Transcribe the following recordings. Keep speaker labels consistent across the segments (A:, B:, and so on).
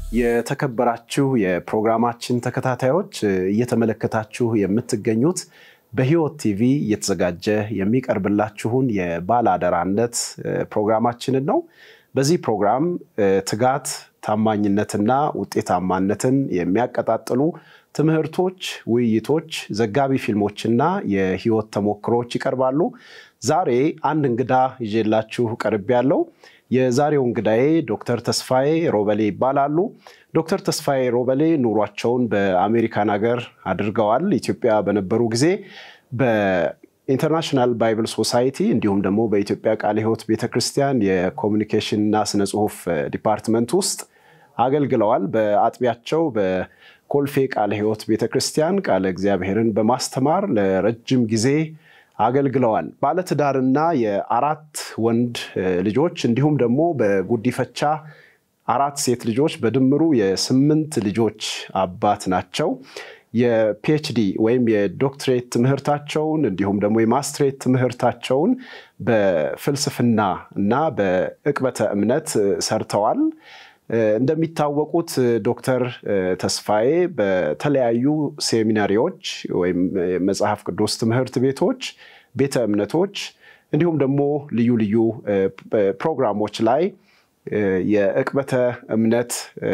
A: የተከበራችሁ የፕሮግራማችን ተከታታዮች እየተመለከታችሁ የምትገኙት በሕይወት ቲቪ እየተዘጋጀ የሚቀርብላችሁን የባለአደራነት ፕሮግራማችንን ነው። በዚህ ፕሮግራም ትጋት፣ ታማኝነትና ውጤታማነትን የሚያቀጣጥሉ ትምህርቶች፣ ውይይቶች፣ ዘጋቢ ፊልሞችና የሕይወት ተሞክሮች ይቀርባሉ። ዛሬ አንድ እንግዳ ይዤላችሁ ቀርቤያለሁ። የዛሬው እንግዳዬ ዶክተር ተስፋዬ ሮበሌ ይባላሉ። ዶክተር ተስፋዬ ሮበሌ ኑሯቸውን በአሜሪካን ሀገር አድርገዋል። ኢትዮጵያ በነበሩ ጊዜ በኢንተርናሽናል ባይብል ሶሳይቲ እንዲሁም ደግሞ በኢትዮጵያ ቃለ ሕይወት ቤተክርስቲያን የኮሚኒኬሽን እና ስነ ጽሁፍ ዲፓርትመንት ውስጥ አገልግለዋል። በአጥቢያቸው በኮልፌ ቃለ ሕይወት ቤተክርስቲያን ቃለ እግዚአብሔርን በማስተማር ለረጅም ጊዜ አገልግለዋል። ባለትዳርና የአራት ወንድ ልጆች እንዲሁም ደግሞ በጉዲፈቻ አራት ሴት ልጆች በድምሩ የስምንት ልጆች አባት ናቸው። የፒኤችዲ ወይም የዶክትሬት ትምህርታቸውን እንዲሁም ደግሞ የማስትሬት ትምህርታቸውን በፍልስፍና እና በዕቅበተ እምነት ሰርተዋል። እንደሚታወቁት ዶክተር ተስፋዬ በተለያዩ ሴሚናሪዎች ወይም መጽሐፍ ቅዱስ ትምህርት ቤቶች፣ ቤተ እምነቶች እንዲሁም ደግሞ ልዩ ልዩ ፕሮግራሞች ላይ የዕቅበተ እምነት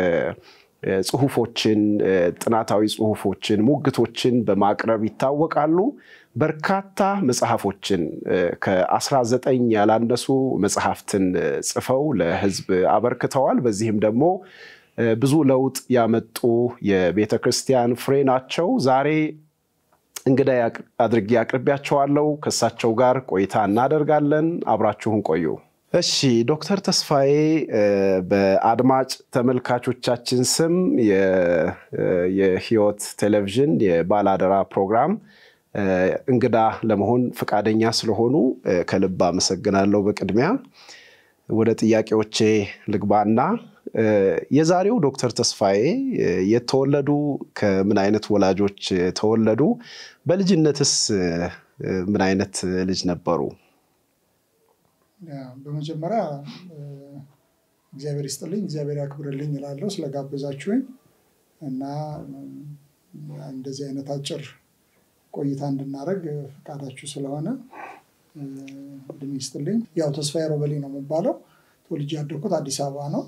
A: ጽሁፎችን፣ ጥናታዊ ጽሁፎችን፣ ሙግቶችን በማቅረብ ይታወቃሉ። በርካታ መጽሐፎችን ከ19 ያላነሱ መጽሐፍትን ጽፈው ለሕዝብ አበርክተዋል። በዚህም ደግሞ ብዙ ለውጥ ያመጡ የቤተ ክርስቲያን ፍሬ ናቸው። ዛሬ እንግዳ አድርጌ አቅርቢያቸዋለሁ። ከእሳቸው ጋር ቆይታ እናደርጋለን። አብራችሁን ቆዩ። እሺ ዶክተር ተስፋዬ በአድማጭ ተመልካቾቻችን ስም የሕይወት ቴሌቪዥን የባለአደራ ፕሮግራም እንግዳ ለመሆን ፈቃደኛ ስለሆኑ ከልብ አመሰግናለሁ። በቅድሚያ ወደ ጥያቄዎቼ ልግባና የዛሬው ዶክተር ተስፋዬ የተወለዱ ከምን አይነት ወላጆች ተወለዱ? በልጅነትስ ምን አይነት ልጅ ነበሩ?
B: በመጀመሪያ እግዚአብሔር ይስጥልኝ፣ እግዚአብሔር ያክብርልኝ እላለሁ ስለጋበዛችሁኝ እና እንደዚህ አይነት አጭር ቆይታ እንድናደርግ ፈቃዳችሁ ስለሆነ እድሜ ይስጥልኝ። ያው ተስፋዬ ሮበሌ ነው የሚባለው። ተወልጄ ያደግኩት አዲስ አበባ ነው።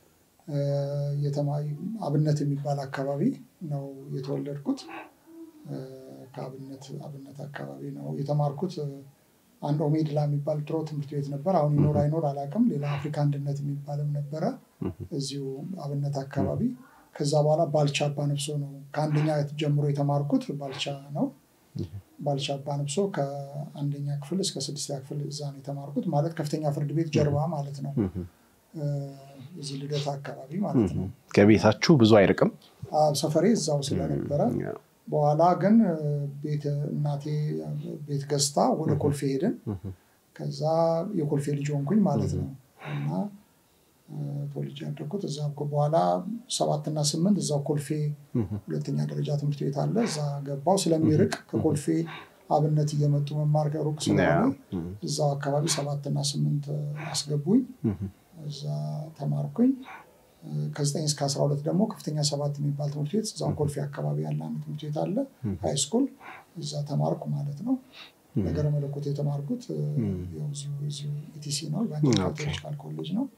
B: አብነት የሚባል አካባቢ ነው የተወለድኩት። ከአብነት አብነት አካባቢ ነው የተማርኩት። አንድ ኦሜድላ የሚባል ድሮ ትምህርት ቤት ነበር። አሁን ይኖር አይኖር አላውቅም። ሌላ አፍሪካ አንድነት የሚባልም ነበረ እዚሁ አብነት አካባቢ። ከዛ በኋላ ባልቻ አባ ነፍሶ ነው ከአንደኛ ጀምሮ የተማርኩት ባልቻ ነው። ባልቻ አባ ነፍሶ ከአንደኛ ክፍል እስከ ስድስተኛ ክፍል እዛ ነው የተማርኩት። ማለት ከፍተኛ ፍርድ ቤት ጀርባ ማለት ነው። እዚህ ልደታ አካባቢ ማለት ነው።
A: ከቤታችሁ ብዙ አይርቅም?
B: ሰፈሬ እዛው ስለነበረ በኋላ ግን ቤት እናቴ ቤት ገዝታ ወደ ኮልፌ ሄድን። ከዛ የኮልፌ ልጅ ሆንኩኝ ማለት ነው እና ተወልጄ ያደግኩት እዛ በኋላ ሰባትና ስምንት እዛው ኮልፌ ሁለተኛ ደረጃ ትምህርት ቤት አለ። እዛ ገባው ስለሚርቅ ከኮልፌ አብነት እየመጡ መማር ሩቅ ስለሆነ እዛው አካባቢ ሰባትና ስምንት አስገቡኝ። እዛ ተማርኩኝ። ከዘጠኝ እስከ አስራ ሁለት ደግሞ ከፍተኛ ሰባት የሚባል ትምህርት ቤት እዛው ኮልፌ አካባቢ ያለ አንድ ትምህርት ቤት አለ፣ ሃይ ስኩል እዛ ተማርኩ ማለት ነው። ነገረ መለኮት የተማርኩት ኢቲሲ ነው፣ ኢቫንጀሊካል ኮሌጅ ነው።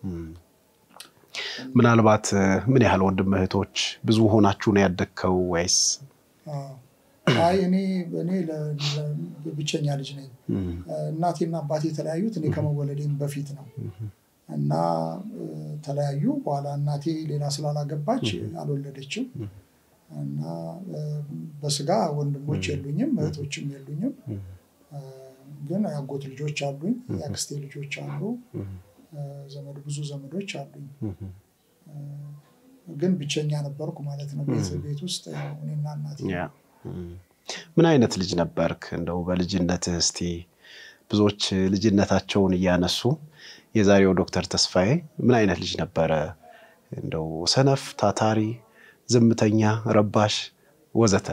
A: ምናልባት ምን ያህል ወንድም እህቶች ብዙ ሆናችሁ ነው ያደግከው ወይስ?
B: አይ እኔ እኔ ብቸኛ ልጅ ነኝ። እናቴና አባቴ የተለያዩት እኔ ከመወለዴም በፊት ነው እና ተለያዩ። በኋላ እናቴ ሌላ ስላላገባች አልወለደችም እና በስጋ ወንድሞች የሉኝም፣ እህቶችም የሉኝም። ግን የአጎት ልጆች አሉኝ፣ የአክስቴ ልጆች አሉ፣ ዘመድ ብዙ ዘመዶች አሉኝ። ግን ብቸኛ ነበርኩ ማለት ነው ቤት ውስጥ እኔና እናቴ።
A: ምን አይነት ልጅ ነበርክ? እንደው በልጅነትህ እስቲ ብዙዎች ልጅነታቸውን እያነሱ የዛሬው ዶክተር ተስፋዬ ምን አይነት ልጅ ነበረ? እንደው ሰነፍ፣ ታታሪ፣ ዝምተኛ፣ ረባሽ ወዘተ።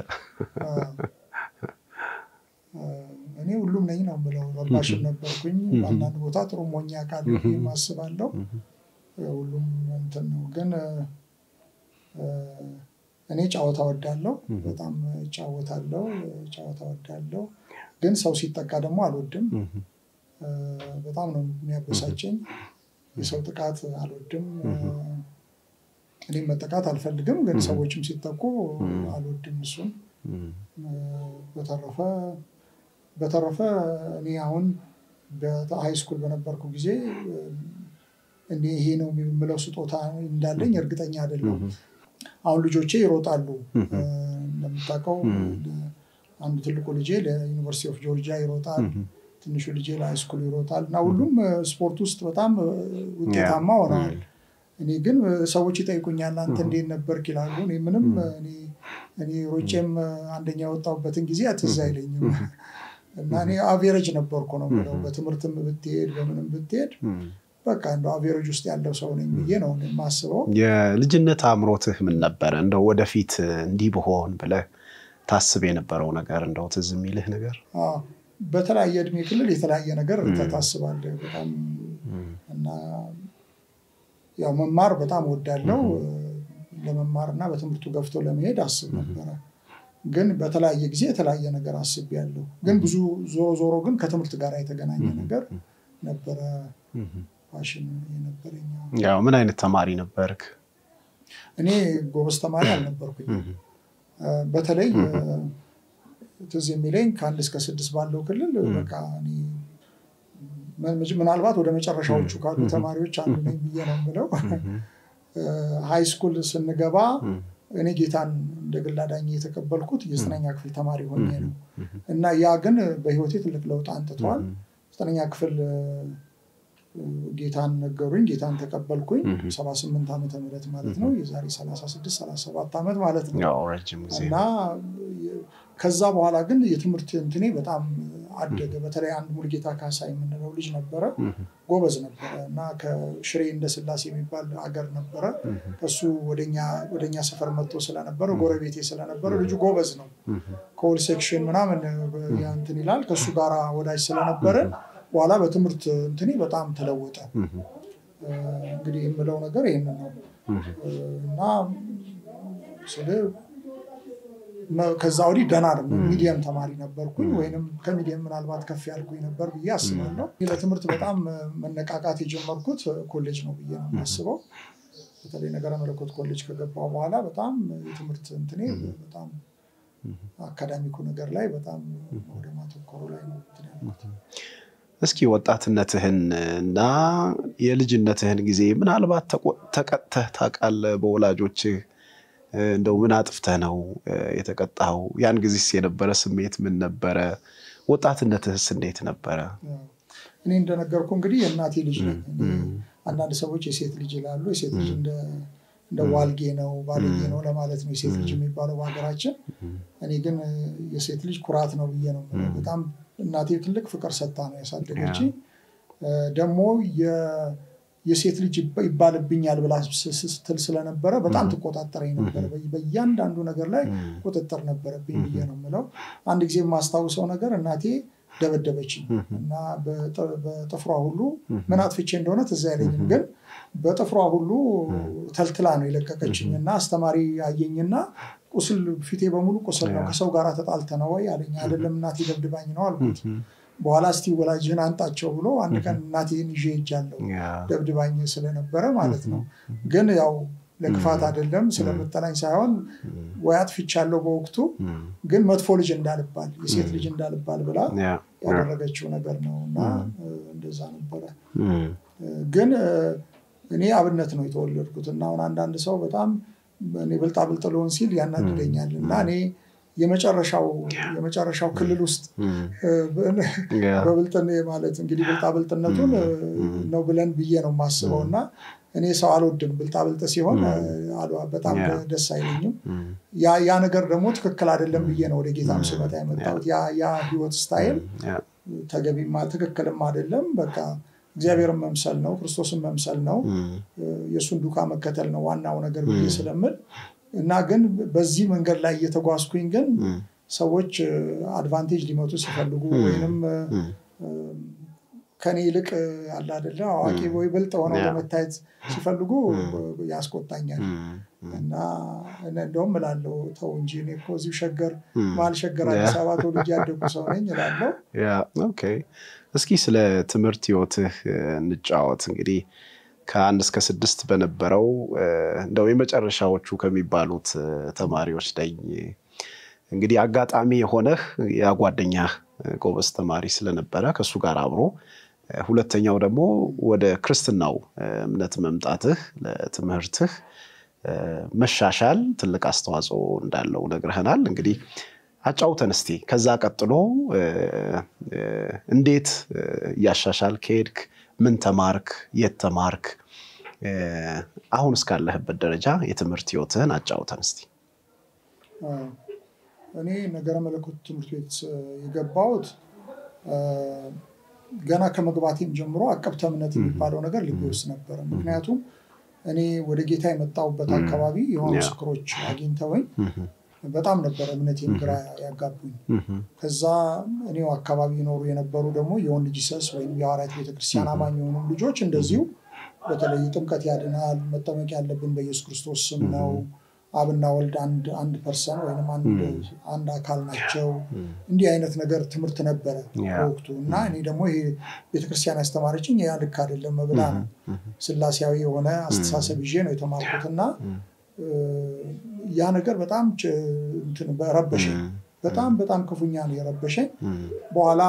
B: እኔ ሁሉም ነኝ ነው የምለው። ረባሽም ነበርኩኝ። በአንዳንድ ቦታ ጥሩ ሞኛ ቃል አስባለሁ። ሁሉም እንትን ነው ግን እኔ ጨዋታ ወዳለው በጣም እጫወታለሁ፣ ጨዋታ ወዳለው። ግን ሰው ሲጠቃ ደግሞ አልወድም። በጣም ነው የሚያበሳጨኝ። የሰው ጥቃት አልወድም። እኔም መጠቃት አልፈልግም፣ ግን ሰዎችም ሲጠቁ አልወድም እሱን። በተረፈ በተረፈ እኔ አሁን በሃይ ስኩል በነበርኩ ጊዜ እኔ ይሄ ነው የምለው ስጦታ እንዳለኝ እርግጠኛ አይደለሁም። አሁን ልጆቼ ይሮጣሉ። እንደምታውቀው አንዱ ትልቁ ልጄ ለዩኒቨርሲቲ ኦፍ ጆርጂያ ይሮጣል። ትንሹ ልጄ ለሃይስኩል ይሮጣል እና ሁሉም ስፖርት ውስጥ በጣም ውጤታማ ሆነዋል። እኔ ግን ሰዎች ይጠይቁኛል አንተ እንዴት ነበርክ ይላሉ። እኔ ምንም እኔ ሮጬም አንደኛ የወጣሁበትን ጊዜ ትዝ አይለኝም እና እኔ አቬሬጅ ነበርኩ ነው የምለው። በትምህርትም ብትሄድ በምንም ብትሄድ በቃ እንደው አቬሬጅ ውስጥ ያለው ሰው ነኝ ብዬ ነው የማስበው።
A: የልጅነት አእምሮትህ ምን ነበረ? እንደው ወደፊት እንዲህ ብሆን ብለህ ታስብ የነበረው ነገር እንደው ትዝ የሚልህ ነገር?
B: በተለያየ እድሜ ክልል የተለያየ ነገር ታስባለህ በጣም እና ያው መማር በጣም ወዳለው ለመማር እና በትምህርቱ ገፍቶ ለመሄድ አስብ ነበረ። ግን በተለያየ ጊዜ የተለያየ ነገር አስቤያለሁ። ግን ብዙ ዞሮ ዞሮ ግን ከትምህርት ጋር የተገናኘ ነገር ነበረ ፋሽን የነበረኝ።
A: ያው ምን አይነት ተማሪ ነበርክ?
B: እኔ ጎበዝ ተማሪ አልነበርኩኝ። በተለይ ትዝ የሚለኝ ከአንድ እስከ ስድስት ባለው ክልል በቃ ምናልባት ወደ መጨረሻዎቹ ካሉ ተማሪዎች አንዱ ነኝ ብዬ ነው የምለው። ሃይ ስኩል ስንገባ እኔ ጌታን እንደ ግል አዳኝ የተቀበልኩት የዘጠነኛ ክፍል ተማሪ ሆኜ ነው እና ያ ግን በህይወቴ ትልቅ ለውጥ አንጥቷል። ዘጠነኛ ክፍል ጌታን ነገሩኝ፣ ጌታን ተቀበልኩኝ። ሰባ ስምንት ዓመተ ምህረት ማለት ነው የዛሬ ሰላሳ ስድስት ሰላሳ ሰባት ዓመት ማለት ነው እና ከዛ በኋላ ግን የትምህርት እንትኔ በጣም አደገ። በተለይ አንድ ሙልጌታ ካሳ የምንለው ልጅ ነበረ፣ ጎበዝ ነበረ እና ከሽሬ እንደ ስላሴ የሚባል አገር ነበረ። እሱ ወደኛ ሰፈር መጥቶ ስለነበረ ጎረቤቴ ስለነበረ ልጁ ጎበዝ ነው። ከኦል ሴክሽን ምናምን እንትን ይላል። ከእሱ ጋር ወዳጅ ስለነበረ በኋላ በትምህርት እንትኔ በጣም ተለወጠ። እንግዲህ የምለው ነገር ይህንን ነው እና ስለ ከዛ ወዲህ ደህና ሚዲየም ተማሪ ነበርኩኝ፣ ወይም ከሚዲየም ምናልባት ከፍ ያልኩኝ ነበር ብዬ አስባለሁ። ለትምህርት በጣም መነቃቃት የጀመርኩት ኮሌጅ ነው ብዬ ነው የማስበው። በተለይ ነገረ መለኮት ኮሌጅ ከገባሁ በኋላ በጣም የትምህርት እንትኔ በጣም አካዳሚኩ ነገር ላይ በጣም ወደ ማተኮሩ ላይ ነው እንትን ያልኩት።
A: እስኪ ወጣትነትህን እና የልጅነትህን ጊዜ ምናልባት ተቀጥተህ ታውቃለህ በወላጆችህ? እንደው ምን አጥፍተህ ነው የተቀጣኸው? ያን ጊዜስ የነበረ ስሜት ምን ነበረ? ወጣትነትህስ እንዴት ነበረ?
B: እኔ እንደነገርኩ እንግዲህ የእናቴ ልጅ ነኝ። አንዳንድ ሰዎች የሴት ልጅ ይላሉ። የሴት ልጅ እንደ ዋልጌ ነው ባልጌ ነው ለማለት ነው የሴት ልጅ የሚባለው በሀገራችን። እኔ ግን የሴት ልጅ ኩራት ነው ብዬ ነው በጣም እናቴ ትልቅ ፍቅር ሰጥታ ነው ያሳደገች። ደግሞ የሴት ልጅ ይባልብኛል ብላ ስትል ስለነበረ በጣም ትቆጣጠረኝ ነበረ። በእያንዳንዱ ነገር ላይ ቁጥጥር ነበረብኝ ብዬ ነው የምለው። አንድ ጊዜ የማስታውሰው ነገር እናቴ ደበደበችኝ እና በጥፍሯ ሁሉ ምን አጥፍቼ እንደሆነ ትዝ አይለኝም፣ ግን በጥፍሯ ሁሉ ተልትላ ነው የለቀቀችኝ እና አስተማሪ አየኝና ቁስል ፊቴ በሙሉ ቁስል ነው። ከሰው ጋር ተጣልተ ነው ወይ አለኝ። አይደለም እናቴ ደብድባኝ ነው አልኩት። በኋላ እስቲ ወላጅህን አንጣቸው ብሎ አንድ ቀን እናቴን ይዤ ሄጃለሁ። ደብድባኝ ስለነበረ ማለት ነው። ግን ያው ለክፋት አይደለም ስለምጠላኝ ሳይሆን ወይ አጥፍቻለሁ በወቅቱ ግን መጥፎ ልጅ እንዳልባል የሴት ልጅ እንዳልባል ብላ ያደረገችው ነገር ነው እና እንደዛ ነበረ። ግን እኔ አብነት ነው የተወለድኩት እና አሁን አንዳንድ ሰው በጣም እኔ ብልጣብልጥ ልሆን ሲል ያናድደኛል እና እኔ የመጨረሻው የመጨረሻው ክልል ውስጥ በብልጥ ማለት እንግዲህ ብልጣብልጥነቱን ነው ብለን ብዬ ነው የማስበው እና እኔ ሰው አልወድም። ብልጣብልጥ ሲሆን በጣም ደስ አይለኝም። ያ ነገር ደግሞ ትክክል አይደለም ብዬ ነው ወደ ጌታም ስመጣ የመጣሁት። ያ ህይወት ስታይል ተገቢማ ትክክልም አይደለም። በቃ እግዚአብሔርን መምሰል ነው፣ ክርስቶስን መምሰል ነው፣ የእሱን ዱካ መከተል ነው ዋናው ነገር ብዬ ስለምል እና ግን በዚህ መንገድ ላይ እየተጓዝኩኝ ግን ሰዎች አድቫንቴጅ ሊመጡ ሲፈልጉ ወይንም ከኔ ይልቅ አለ አይደለ አዋቂ ወይ ብልጥ ሆነው ለመታየት ሲፈልጉ ያስቆጣኛል። እና እንደውም እላለሁ ተው እንጂ እኔ እኮ እዚሁ ሸገር መሀል ሸገር አዲስ አበባ ተወልጄ ያደጉ ሰው ነኝ እላለሁ።
A: ኦኬ እስኪ ስለ ትምህርት ህይወትህ እንጫወት። እንግዲህ ከአንድ እስከ ስድስት በነበረው እንደው የመጨረሻዎቹ ከሚባሉት ተማሪዎች ነኝ። እንግዲህ አጋጣሚ የሆነህ ያ ጓደኛህ ጎበዝ ተማሪ ስለነበረ ከእሱ ጋር አብሮ ሁለተኛው ደግሞ ወደ ክርስትናው እምነት መምጣትህ ለትምህርትህ መሻሻል ትልቅ አስተዋጽኦ እንዳለው ነግረህናል። እንግዲህ አጫውተን እስቲ ከዛ ቀጥሎ እንዴት እያሻሻል ከሄድክ፣ ምን ተማርክ፣ የት ተማርክ፣ አሁን እስካለህበት ደረጃ የትምህርት ህይወትህን አጫውተን እስቲ።
B: እኔ ነገረ መለኮት ትምህርት ቤት የገባሁት ገና ከመግባቴም ጀምሮ አቀብተ እምነት የሚባለው ነገር ልቤ ውስጥ ነበረ። ምክንያቱም እኔ ወደ ጌታ የመጣሁበት አካባቢ የሆኑ ምስክሮች አግኝተውኝ በጣም ነበረ እምነቴን ግራ ያጋቡኝ። ከዛ እኔው አካባቢ ይኖሩ የነበሩ ደግሞ የወንድ ጂሰስ ወይም የሐዋርያት ቤተክርስቲያን አማኝ የሆኑ ልጆች እንደዚሁ በተለይ ጥምቀት ያድናል፣ መጠመቅ ያለብን በኢየሱስ ክርስቶስ ስም ነው፣ አብና ወልድ አንድ ፐርሰን ወይም አንድ አካል ናቸው። እንዲህ አይነት ነገር ትምህርት ነበረ በወቅቱ እና እኔ ደግሞ ይሄ ቤተክርስቲያን ያስተማረችኝ ያ ልክ አይደለም መብላ ነው። ስላሴያዊ የሆነ አስተሳሰብ ይዤ ነው የተማርኩት እና ያ ነገር በጣም ረበሸኝ። በጣም በጣም ክፉኛ ነው የረበሸኝ። በኋላ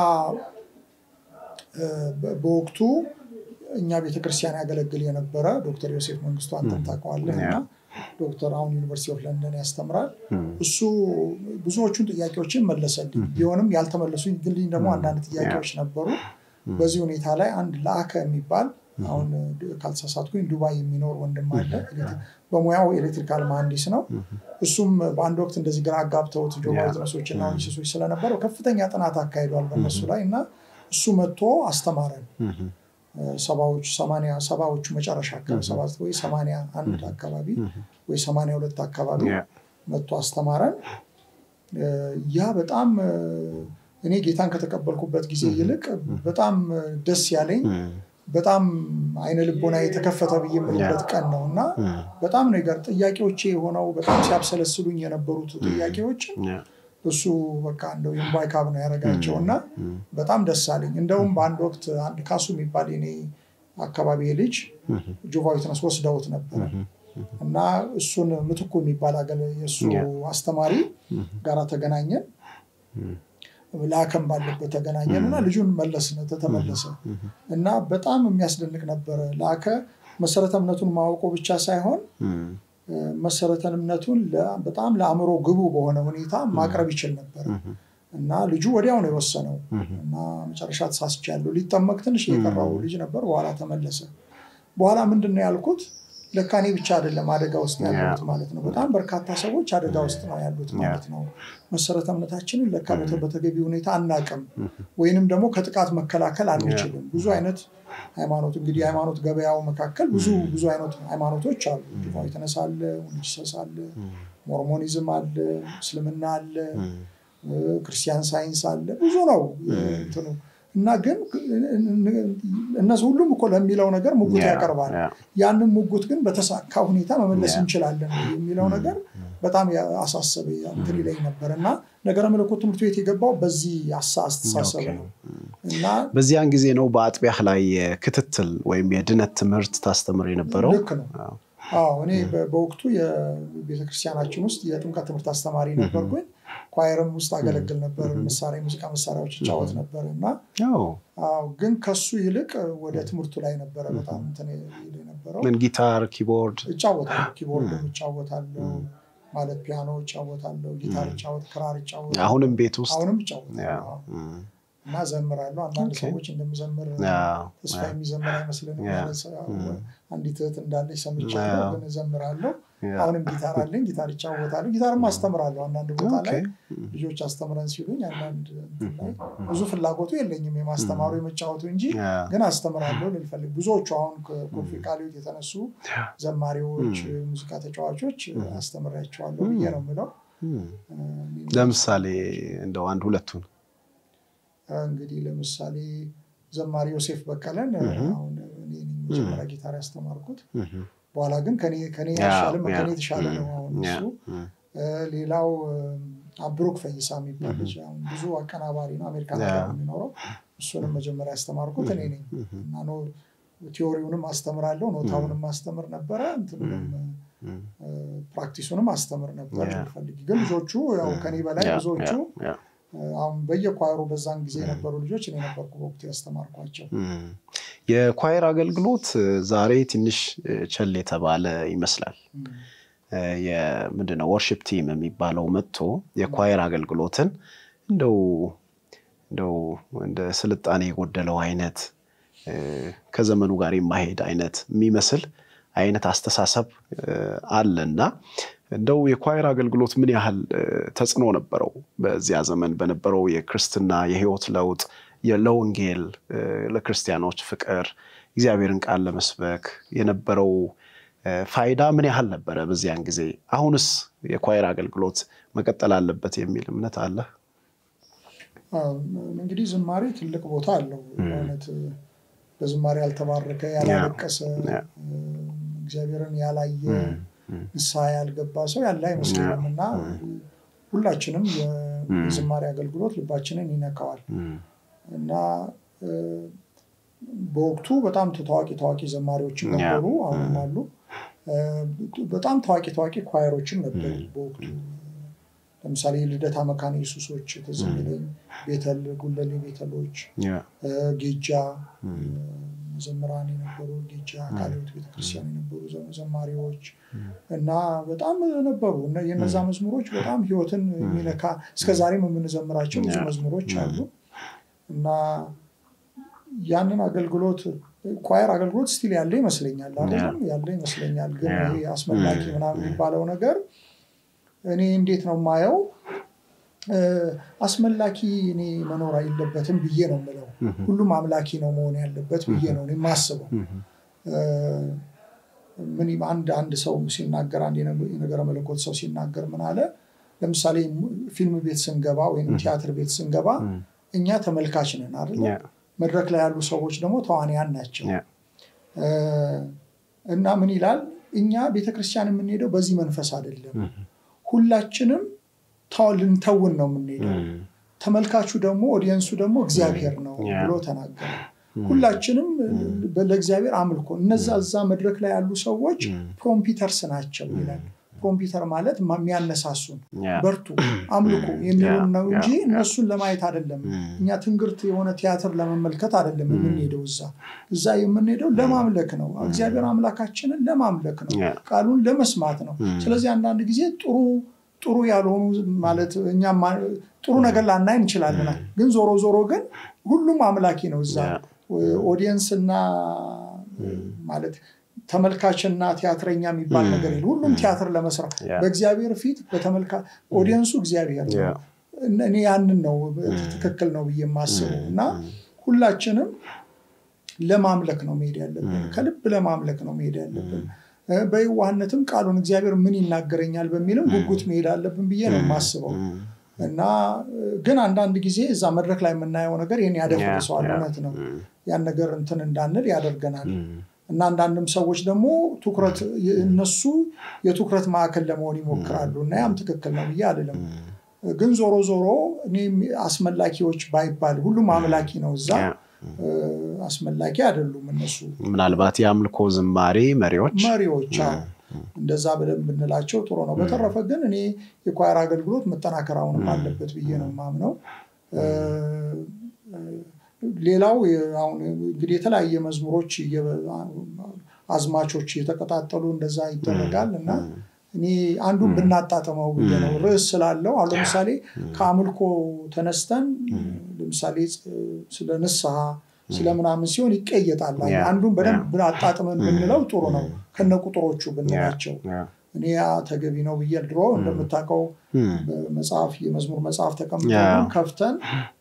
B: በወቅቱ እኛ ቤተክርስቲያን ያገለግል የነበረ ዶክተር ዮሴፍ መንግስቱ አንተም ታውቀዋለህ እና ዶክተር አሁን ዩኒቨርሲቲ ኦፍ ለንደን ያስተምራል። እሱ ብዙዎቹን ጥያቄዎችን መለሰልኝ። ቢሆንም ያልተመለሱ ግልኝ ደግሞ አንዳንድ ጥያቄዎች ነበሩ። በዚህ ሁኔታ ላይ አንድ ለአከ የሚባል አሁን ካልተሳሳትኩኝ ዱባይ የሚኖር ወንድም አለ። በሙያው ኤሌክትሪካል መሐንዲስ ነው። እሱም በአንድ ወቅት እንደዚህ ግራ አጋብተውት ጆባ ዊትነሶች እና ዊትነሶች ስለነበረው ከፍተኛ ጥናት አካሂዷል በእነሱ ላይ እና እሱ መጥቶ አስተማረን። ሰባዎቹ ሰማንያ ሰባዎቹ መጨረሻ አካባቢ ሰባ ወይ ሰማንያ አንድ አካባቢ ወይ ሰማንያ ሁለት አካባቢ መጥቶ አስተማረን። ያ በጣም እኔ ጌታን ከተቀበልኩበት ጊዜ ይልቅ በጣም ደስ ያለኝ በጣም አይነ ልቦና የተከፈተ ብዬ የምልበት ቀን ነው እና በጣም ነገር ጥያቄዎቼ የሆነው በጣም ሲያብሰለስሉኝ የነበሩት ጥያቄዎች እሱ በቃ እንደው የምባይ ካብ ነው ያደረጋቸው እና በጣም ደስ አለኝ። እንደውም በአንድ ወቅት አንድ ካሱ የሚባል የኔ አካባቢ ልጅ ጆቫ ዊትነስ ወስደውት ነበረ እና እሱን ምትኩ የሚባል የእሱ አስተማሪ ጋራ ተገናኘን። ለአከም ባለበት ተገናኘን እና ልጁን መለስን ተመለሰ እና በጣም የሚያስደንቅ ነበረ። ለአከ መሰረተ እምነቱን ማወቁ ብቻ ሳይሆን መሰረተ እምነቱን በጣም ለአእምሮ ግቡ በሆነ ሁኔታ ማቅረብ ይችል ነበር እና ልጁ ወዲያው ነው የወሰነው እና መጨረሻ ተሳስቻለሁ። ሊጠመቅ ትንሽ የቀረው ልጅ ነበር። በኋላ ተመለሰ። በኋላ ምንድን ነው ያልኩት? ለካ እኔ ብቻ አይደለም አደጋ ውስጥ ያሉት ማለት ነው። በጣም በርካታ ሰዎች አደጋ ውስጥ ነው ያሉት ማለት ነው። መሰረተ እምነታችንን ለካ በተገቢ ሁኔታ አናቅም፣ ወይንም ደግሞ ከጥቃት መከላከል አንችልም። ብዙ አይነት ሃይማኖት እንግዲህ ሃይማኖት ገበያው መካከል ብዙ ብዙ አይነት ሃይማኖቶች አሉ። ዲቫዊ ተነሳ አለ፣ ወንጂሰስ አለ፣ ሞርሞኒዝም አለ፣ እስልምና አለ፣ ክርስቲያን ሳይንስ አለ። ብዙ ነው እንትኑ እና ግን እነሱ ሁሉም እኮ ለሚለው ነገር ሙጉት ያቀርባል። ያንን ሙጉት ግን በተሳካ ሁኔታ መመለስ እንችላለን የሚለው ነገር በጣም አሳሰበ እንትን ይለኝ ነበር እና ነገረ መለኮት ትምህርት ቤት የገባው በዚህ አስተሳሰብ ነው እና
A: በዚያን ጊዜ ነው በአጥቢያህ ላይ ክትትል ወይም የድነት ትምህርት ታስተምር የነበረው።
B: ልክ ነው። አዎ እኔ በወቅቱ የቤተክርስቲያናችን ውስጥ የጥምቀት ትምህርት አስተማሪ ነበርኩኝ። ኳየርም ውስጥ አገለግል ነበር። መሳሪያ የሙዚቃ መሳሪያዎች እጫወት ነበር እና ግን ከሱ ይልቅ ወደ ትምህርቱ ላይ ነበረ በጣም እንትን የነበረው።
A: ምን ጊታር፣ ኪቦርድ
B: እጫወታለሁ። ኪቦርድም እጫወታለሁ ማለት ፒያኖ እጫወታለሁ፣ ጊታር እጫወት፣ ክራር እጫወታለሁ።
A: አሁንም ቤት ውስጥ
B: አሁንም እጫወታለሁ እና ዘምራለሁ። አንዳንድ ሰዎች እንደምዘምር ተስፋ የሚዘምር አይመስልንም። አንዲት እህት እንዳለች ሰምቻለሁ፣ ግን እዘምራለሁ። አሁንም ጊታር አለኝ፣ ጊታር ይጫወታለሁ። ጊታርም አስተምራለሁ። አንዳንድ ቦታ ላይ ልጆች አስተምረን ሲሉኝ አንዳንድ ላይ ብዙ ፍላጎቱ የለኝም የማስተማሩ የመጫወቱ እንጂ ግን አስተምራለሁ ልልፈልግ ብዙዎቹ አሁን ከኮልፌ ቃሊዮት የተነሱ ዘማሪዎች፣ ሙዚቃ ተጫዋቾች አስተምሬያቸዋለሁ ብዬ ነው የምለው።
A: ለምሳሌ እንደው አንድ ሁለቱን
B: እንግዲህ ለምሳሌ ዘማሪ ዮሴፍ በቀለን አሁን እኔ ነኝ መጀመሪያ ጊታር ያስተማርኩት። በኋላ ግን ከኔ ያሻልም ከኔ የተሻለ ነው አሁን እሱ። ሌላው አብሮክ ፈይሳ የሚባል ልጅ ብዙ አቀናባሪ ነው፣ አሜሪካ ነገር የሚኖረው እሱንም መጀመሪያ ያስተማርኩት እኔ ነኝ እና ቲዎሪውንም አስተምራለሁ፣ ኖታውንም አስተምር ነበረ እንትንም ፕራክቲሱንም አስተምር ነበር ፈልግ ግን ልጆቹ ያው ከኔ በላይ ብዙዎቹ አሁን በየኳይሩ በዛን ጊዜ የነበሩ ልጆች እኔ ነበርኩ በወቅቱ ያስተማርኳቸው።
A: የኳይር አገልግሎት ዛሬ ትንሽ ቸል የተባለ ይመስላል። ምንድነው ወርሽፕ ቲም የሚባለው መጥቶ የኳይር አገልግሎትን እንደው እንደው እንደ ስልጣኔ የጎደለው አይነት ከዘመኑ ጋር የማሄድ አይነት የሚመስል አይነት አስተሳሰብ አለ እና እንደው የኳይር አገልግሎት ምን ያህል ተጽዕኖ ነበረው በዚያ ዘመን በነበረው የክርስትና የህይወት ለውጥ ለወንጌል ለክርስቲያኖች ፍቅር እግዚአብሔርን ቃል ለመስበክ የነበረው ፋይዳ ምን ያህል ነበረ በዚያን ጊዜ? አሁንስ የኳይር አገልግሎት መቀጠል አለበት የሚል እምነት አለ?
B: እንግዲህ ዝማሬ ትልቅ ቦታ አለው። በእውነት በዝማሬ ያልተባረከ ያላለቀሰ እግዚአብሔርን ያላየ ንስሐ ያልገባ ሰው ያለ አይመስለኝም እና ሁላችንም የዝማሬ አገልግሎት ልባችንን ይነካዋል እና በወቅቱ በጣም ታዋቂ ታዋቂ ዘማሪዎችም ነበሩ፣ አሁንም አሉ። በጣም ታዋቂ ታዋቂ ኳየሮችም ነበሩ በወቅቱ። ለምሳሌ የልደታ መካነ ኢየሱሶች ትዝ የሚለኝ ቤተል ጉለሌ ቤተሎች፣ ጌጃ መዘምራን የነበሩ ጌጃ ቃልዮት ቤተክርስቲያን የነበሩ ዘማሪዎች እና በጣም ነበሩ። የነዛ መዝሙሮች በጣም ህይወትን የሚነካ እስከዛሬም የምንዘምራቸው ብዙ መዝሙሮች አሉ እና ያንን አገልግሎት ኳየር አገልግሎት ስቲል ያለ ይመስለኛል አይደለም ያለ ይመስለኛል። ግን ይሄ አስመላኪ ምናምን የሚባለው ነገር እኔ እንዴት ነው የማየው አስመላኪ እኔ መኖር የለበትም ብዬ ነው የምለው። ሁሉም አምላኪ ነው መሆን ያለበት ብዬ ነው የማስበው። ምን አንድ አንድ ሰው ሲናገር አንድ የነገረ መለኮት ሰው ሲናገር ምን አለ፣ ለምሳሌ ፊልም ቤት ስንገባ ወይም ቲያትር ቤት ስንገባ እኛ ተመልካች ነን አይደለ? መድረክ ላይ ያሉ ሰዎች ደግሞ ተዋንያን ናቸው። እና ምን ይላል እኛ ቤተክርስቲያን የምንሄደው በዚህ መንፈስ አይደለም። ሁላችንም ልንተውን ነው የምንሄደው። ተመልካቹ ደግሞ ኦዲየንሱ ደግሞ እግዚአብሔር ነው ብሎ ተናገረ። ሁላችንም ለእግዚአብሔር አምልኮ እነዛ እዛ መድረክ ላይ ያሉ ሰዎች ፕሮምፒተርስ ናቸው ይላል። ፕሮምፒተር ማለት የሚያነሳሱን በርቱ፣ አምልኮ የሚሉን ነው እንጂ እነሱን ለማየት አይደለም። እኛ ትንግርት የሆነ ቲያትር ለመመልከት አይደለም የምንሄደው። እዛ እዛ የምንሄደው ለማምለክ ነው። እግዚአብሔር አምላካችንን ለማምለክ ነው። ቃሉን ለመስማት ነው። ስለዚህ አንዳንድ ጊዜ ጥሩ ጥሩ ያልሆኑ ማለት እኛ ጥሩ ነገር ላናይ እንችላለን። ግን ዞሮ ዞሮ ግን ሁሉም አምላኪ ነው። እዛ ኦዲየንስ እና ማለት ተመልካችና ቲያትረኛ የሚባል ነገር የለም። ሁሉም ቲያትር ለመስራት በእግዚአብሔር ፊት በተመልካ ኦዲየንሱ እግዚአብሔር ነው። እኔ ያንን ነው ትክክል ነው ብዬ የማስበው እና ሁላችንም ለማምለክ ነው መሄድ ያለብን። ከልብ ለማምለክ ነው መሄድ ያለብን። በየዋህነትም ቃሉን እግዚአብሔር ምን ይናገረኛል በሚልም ጉጉት መሄድ አለብን ብዬ ነው የማስበው እና ግን አንዳንድ ጊዜ እዛ መድረክ ላይ የምናየው ነገር ይህን ያደፍርሰዋል። እውነት ነው። ያን ነገር እንትን እንዳንል ያደርገናል። እና አንዳንድም ሰዎች ደግሞ ትኩረት እነሱ የትኩረት ማዕከል ለመሆን ይሞክራሉ እና ያም ትክክል ነው ብዬ አይደለም። ግን ዞሮ ዞሮ እኔ አስመላኪዎች ባይባል ሁሉም አምላኪ ነው እዛ አስመላኪ አይደሉም እነሱ
A: ምናልባት የአምልኮ ዝማሬ መሪዎች
B: መሪዎች እንደዛ ብለን ብንላቸው ጥሩ ነው። በተረፈ ግን እኔ የኳየር አገልግሎት መጠናከር አሁንም አለበት ብዬ ነው የማምነው። ሌላው አሁን እንግዲህ የተለያየ መዝሙሮች አዝማቾች እየተቀጣጠሉ እንደዛ ይደረጋል እና እኔ አንዱን ብናጣጥመው ብዬ ነው ርዕስ ስላለው አሁን ለምሳሌ ከአምልኮ ተነስተን ለምሳሌ ስለ ንስሐ ስለምናምን ሲሆን ይቀየጣል። አንዱን በደንብ አጣጥመን ብንለው ጥሩ ነው ከነ ቁጥሮቹ ብንላቸው እኔ ያ ተገቢ ነው ብዬ ድሮ እንደምታውቀው መጽሐፍ የመዝሙር መጽሐፍ ተቀምጠ ከፍተን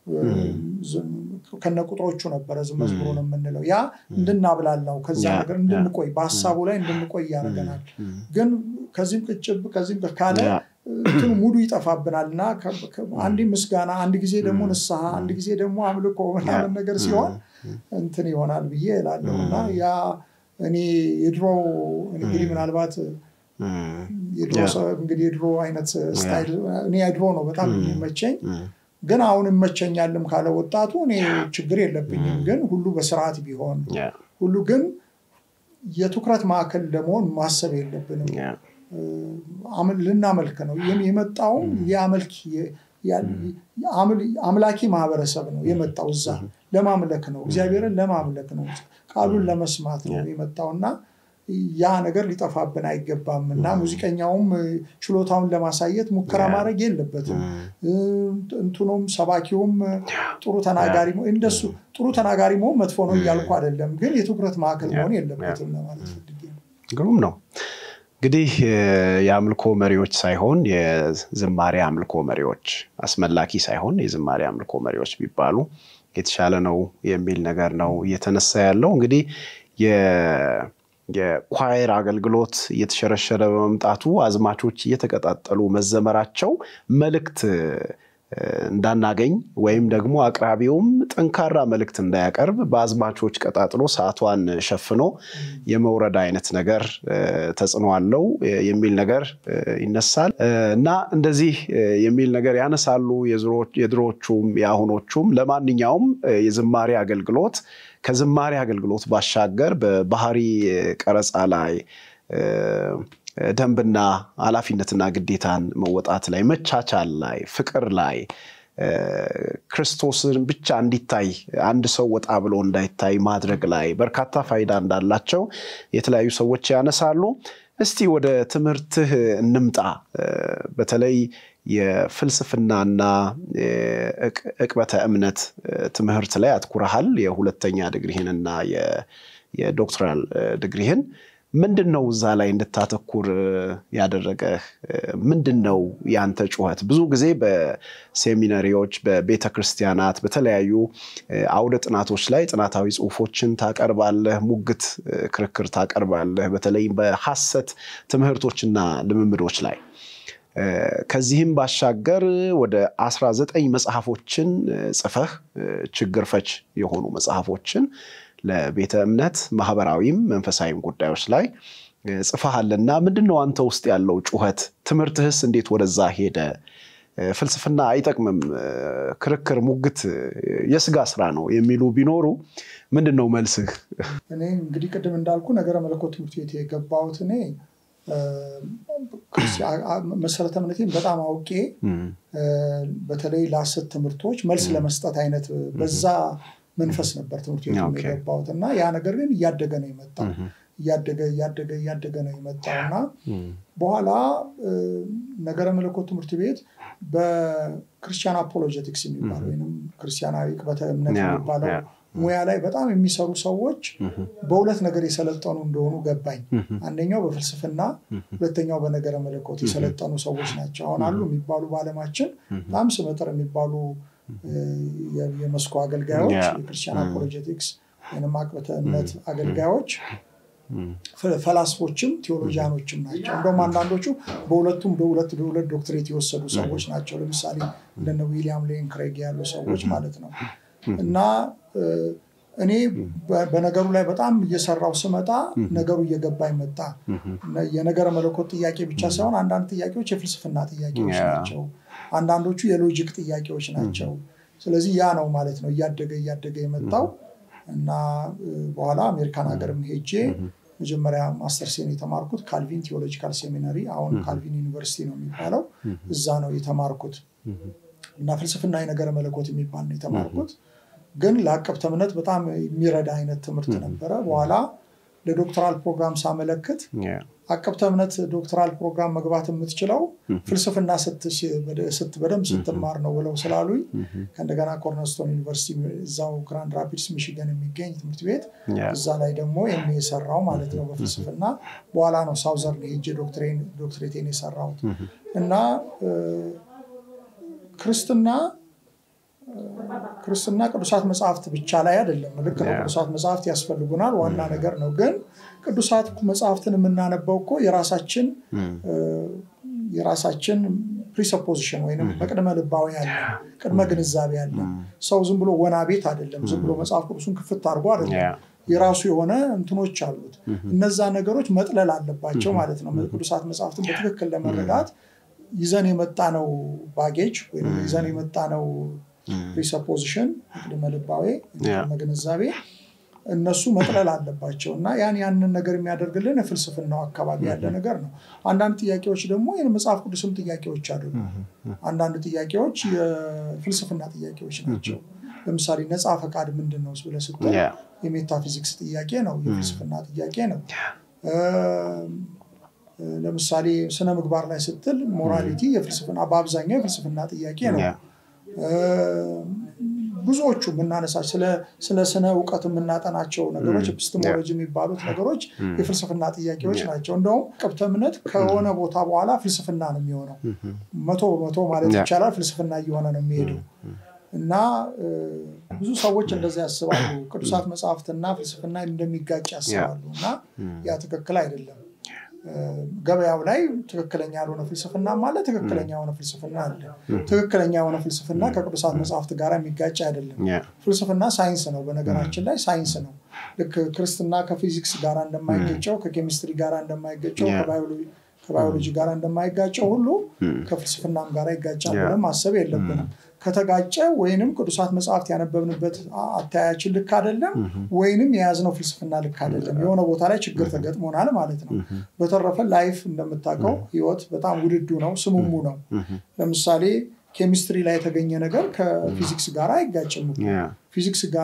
B: ከነ ቁጥሮቹ ነበረ መዝሙሩን የምንለው ያ እንድናብላላው ከዛ ነገር እንድንቆይ በሀሳቡ ላይ እንድንቆይ ያደርገናል። ግን ከዚህም ቅጭብ ከዚህም ካለ እንትኑ ሙሉ ይጠፋብናል እና አንድ ምስጋና፣ አንድ ጊዜ ደግሞ ንስሐ፣ አንድ ጊዜ ደግሞ አምልኮ ምናምን ነገር ሲሆን እንትን ይሆናል ብዬ እላለሁ እና ያ እኔ የድሮ እንግዲህ ምናልባት እንግዲህ የድሮ አይነት ስታይል እኔ የድሮ ነው በጣም የሚመቸኝ ግን አሁን እመቸኛልም ካለ ወጣቱ እኔ ችግር የለብኝም ግን ሁሉ በስርዓት ቢሆን ሁሉ ግን የትኩረት ማዕከል ለመሆን ማሰብ የለብንም ልናመልክ ነው የመጣውም ሊያመልክ አምላኪ ማህበረሰብ ነው የመጣው እዛ ለማምለክ ነው እግዚአብሔርን ለማምለክ ነው ቃሉን ለመስማት ነው የመጣው እና ያ ነገር ሊጠፋብን አይገባም እና ሙዚቀኛውም ችሎታውን ለማሳየት ሙከራ ማድረግ የለበትም እንትኑም ሰባኪውም ጥሩ ተናጋሪ እንደሱ ጥሩ ተናጋሪ መሆን መጥፎ ነው እያልኩ አይደለም ግን የትኩረት ማዕከል መሆን የለበትም ለማለት ፈልጌ ነው
A: ግሩም ነው እንግዲህ የአምልኮ መሪዎች ሳይሆን የዝማሬ አምልኮ መሪዎች አስመላኪ ሳይሆን የዝማሬ አምልኮ መሪዎች ቢባሉ የተሻለ ነው የሚል ነገር ነው እየተነሳ ያለው እንግዲህ የኳየር አገልግሎት እየተሸረሸረ በመምጣቱ አዝማቾች እየተቀጣጠሉ መዘመራቸው መልእክት እንዳናገኝ ወይም ደግሞ አቅራቢውም ጠንካራ መልእክት እንዳያቀርብ በአዝማቾች ቀጣጥሎ ሰዓቷን ሸፍኖ የመውረድ አይነት ነገር ተጽዕኖ አለው የሚል ነገር ይነሳል እና እንደዚህ የሚል ነገር ያነሳሉ የድሮዎቹም የአሁኖቹም። ለማንኛውም የዝማሬ አገልግሎት ከዝማሬ አገልግሎት ባሻገር በባህሪ ቀረጻ ላይ ደንብና ኃላፊነትና ግዴታን መወጣት ላይ፣ መቻቻል ላይ፣ ፍቅር ላይ ክርስቶስን ብቻ እንዲታይ አንድ ሰው ወጣ ብሎ እንዳይታይ ማድረግ ላይ በርካታ ፋይዳ እንዳላቸው የተለያዩ ሰዎች ያነሳሉ። እስቲ ወደ ትምህርትህ እንምጣ። በተለይ የፍልስፍናና ዕቅበተ እምነት ትምህርት ላይ አትኩረሃል። የሁለተኛ ድግሪህንና የዶክትራል ድግሪህን ምንድን ነው እዛ ላይ እንድታተኩር ያደረገህ? ምንድን ነው ያንተ ጩኸት? ብዙ ጊዜ በሴሚናሪዎች፣ በቤተ ክርስቲያናት፣ በተለያዩ አውደ ጥናቶች ላይ ጥናታዊ ጽሁፎችን ታቀርባለህ፣ ሙግት ክርክር ታቀርባለህ፣ በተለይም በሐሰት ትምህርቶችና ልምምዶች ላይ ከዚህም ባሻገር ወደ 19 መጽሐፎችን ጽፈህ ችግር ፈች የሆኑ መጽሐፎችን ለቤተ እምነት ማህበራዊም መንፈሳዊም ጉዳዮች ላይ ጽፈሃልና ምንድን ነው አንተ ውስጥ ያለው ጩኸት? ትምህርትህስ እንዴት ወደዛ ሄደ? ፍልስፍና አይጠቅምም፣ ክርክር፣ ሙግት የስጋ ስራ ነው የሚሉ ቢኖሩ ምንድን ነው መልስህ?
B: እኔ እንግዲህ ቅድም እንዳልኩ ነገረ መለኮት ትምህርት ቤት የገባሁት እኔ መሰረተ እምነቴን በጣም አውቄ በተለይ ለሐሰት ትምህርቶች መልስ ለመስጠት አይነት በዛ መንፈስ ነበር ትምህርት ቤት የገባሁት እና ያ ነገር ግን እያደገ ነው የመጣው እያደገ እያደገ እያደገ ነው የመጣው እና በኋላ ነገረ መለኮት ትምህርት ቤት በክርስቲያን አፖሎጀቲክስ የሚባለው ወይም ክርስቲያናዊ ቅበተ እምነት የሚባለው ሙያ ላይ በጣም የሚሰሩ ሰዎች በሁለት ነገር የሰለጠኑ እንደሆኑ ገባኝ። አንደኛው በፍልስፍና፣ ሁለተኛው በነገረ መለኮት የሰለጠኑ ሰዎች ናቸው። አሁን አሉ የሚባሉ በዓለማችን በጣም ስመጥር የሚባሉ የመስኩ አገልጋዮች የክርስቲያን አፖሎጀቲክስ ወይም አቅበተ እምነት አገልጋዮች ፈላስፎችም ቴዎሎጂያኖችም ናቸው። እንደውም አንዳንዶቹ በሁለቱም በሁለት በሁለት ዶክትሬት የወሰዱ ሰዎች ናቸው። ለምሳሌ እንደነ ዊሊያም ሌን ክሬግ ያሉ ሰዎች ማለት ነው። እና እኔ በነገሩ ላይ በጣም እየሰራው ስመጣ ነገሩ እየገባኝ መጣ። የነገረ መለኮት ጥያቄ ብቻ ሳይሆን አንዳንድ ጥያቄዎች የፍልስፍና ጥያቄዎች ናቸው። አንዳንዶቹ የሎጂክ ጥያቄዎች ናቸው። ስለዚህ ያ ነው ማለት ነው እያደገ እያደገ የመጣው እና በኋላ አሜሪካን ሀገርም ሄጄ መጀመሪያ ማስተርሴን የተማርኩት ካልቪን ቴዎሎጂካል ሴሚናሪ አሁን ካልቪን ዩኒቨርሲቲ ነው የሚባለው እዛ ነው የተማርኩት እና ፍልስፍና የነገረ መለኮት የሚባል ነው የተማርኩት ግን ለአቀብተ እምነት በጣም የሚረዳ አይነት ትምህርት ነበረ በኋላ ለዶክተራል ፕሮግራም ሳመለክት አቀብተ እምነት ዶክተራል ፕሮግራም መግባት የምትችለው ፍልስፍና በደንብ ስትማር ነው ብለው ስላሉኝ ከእንደገና ኮርነስቶን ዩኒቨርሲቲ እዛው ግራንድ ራፒድስ ሚሽገን የሚገኝ ትምህርት ቤት እዛ ላይ ደግሞ ኤም የሰራው ማለት ነው በፍልስፍና በኋላ ነው ሳውዘርን ሄጄ ዶክትሬቴን የሰራሁት እና ክርስትና ክርስትና ቅዱሳት መጽሐፍት ብቻ ላይ አይደለም። ልክ ነው፣ ቅዱሳት መጽሐፍት ያስፈልጉናል፣ ዋና ነገር ነው። ግን ቅዱሳት መጽሐፍትን የምናነበው እኮ የራሳችን የራሳችን ፕሪሰፖዚሽን ወይም መቅድመ ልባዊ ያለ ቅድመ ግንዛቤ ያለ ሰው ዝም ብሎ ወና ቤት አይደለም። ዝም ብሎ መጽሐፍ ቅዱሱን ክፍት አድርጎ አይደለም። የራሱ የሆነ እንትኖች አሉት። እነዛ ነገሮች መጥለል አለባቸው ማለት ነው። ቅዱሳት መጽሐፍትን በትክክል ለመረዳት ይዘን የመጣ ነው ባጌጅ ወይም ይዘን የመጣ ነው ፕሪሰፖዚሽን ቅድመ ልባዊ ቅድመ ግንዛቤ እነሱ መጥለል አለባቸው እና ያን ያንን ነገር የሚያደርግልን የፍልስፍናው አካባቢ ያለ ነገር ነው። አንዳንድ ጥያቄዎች ደግሞ የመጽሐፍ ቅዱስም ጥያቄዎች አይደሉ። አንዳንድ ጥያቄዎች የፍልስፍና ጥያቄዎች ናቸው። ለምሳሌ ነፃ ፈቃድ ምንድን ነው ብለህ ስትል የሜታፊዚክስ ጥያቄ ነው፣ የፍልስፍና ጥያቄ ነው። ለምሳሌ ስነ ምግባር ላይ ስትል ሞራሊቲ የፍልስፍና በአብዛኛው የፍልስፍና ጥያቄ ነው። ብዙዎቹ የምናነሳቸው ስለ ስነ እውቀት የምናጠናቸው ነገሮች ኤፒስቴሞሎጂ የሚባሉት ነገሮች የፍልስፍና ጥያቄዎች ናቸው። እንደውም ቅብተ እምነት ከሆነ ቦታ በኋላ ፍልስፍና ነው የሚሆነው። መቶ በመቶ ማለት ይቻላል ፍልስፍና እየሆነ ነው የሚሄደው እና ብዙ ሰዎች እንደዚህ ያስባሉ። ቅዱሳት መጽሐፍትና ፍልስፍና እንደሚጋጭ ያስባሉ እና ያ ትክክል አይደለም። ገበያው ላይ ትክክለኛ ያልሆነ ፍልስፍና አለ፣ ትክክለኛ የሆነ ፍልስፍና አለ። ትክክለኛ የሆነ ፍልስፍና ከቅዱሳት መጽሐፍት ጋር የሚጋጭ አይደለም። ፍልስፍና ሳይንስ ነው። በነገራችን ላይ ሳይንስ ነው። ልክ ክርስትና ከፊዚክስ ጋር እንደማይገጨው፣ ከኬሚስትሪ ጋር እንደማይገጨው፣ ከባዮሎጂ ጋር እንደማይጋጨው ሁሉ ከፍልስፍናም ጋር ይጋጫል ብለን ማሰብ የለብንም። ከተጋጨ ወይንም ቅዱሳት መጽሐፍት ያነበብንበት አተያያችን ልክ አይደለም፣ ወይንም የያዝነው ፍልስፍና ልክ አይደለም። የሆነ ቦታ ላይ ችግር ተገጥሞናል ማለት ነው። በተረፈ ላይፍ እንደምታውቀው ህይወት በጣም ውድዱ ነው፣ ስሙሙ ነው። ለምሳሌ ኬሚስትሪ ላይ የተገኘ ነገር ከፊዚክስ ጋር አይጋጭም። ፊዚክስ ጋር